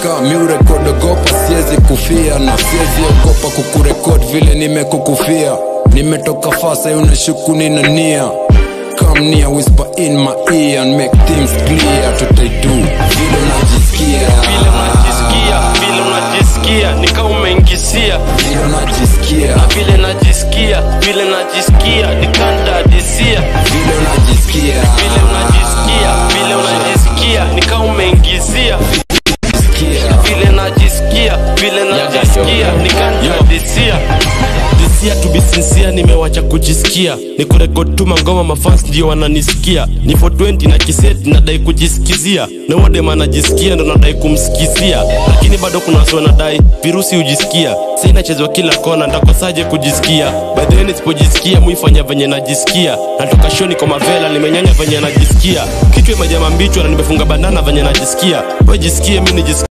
kaa miurekodogopa siwezi kufia na siwezi ogopa kukurekod vile nimekukufia nimetoka fasa unashuku nina nia come near whisper in my ear and make things clear tutaidu vile unajisikia vile unajisikia vile unajisikia nika umeingisia vile unajisikia vile najisikia vile najisikia nikandadisia vile unajisikia vile unajisikia vile unajisikia nika umeingizia Sikia. vile najisikia vile najisikia nikandadisia disia to be sincere nimewacha kujisikia ni kurekod tu mangoma mafans ndio wananisikia ni 420 na kiseti nadai kujisikizia na wadema anajisikia ndo nadai kumsikizia lakini bado kuna wasi wanadai virusi hujisikia sa inachezwa kila kona ndakosaje kujisikia baadheni nisipojisikia muifanya venye najisikia natoka shoni kwa mavela nimenyanya venye najisikia kichwa imejama mbichwa na nimefunga bandana venye najisikia wejisikie mi nijisikia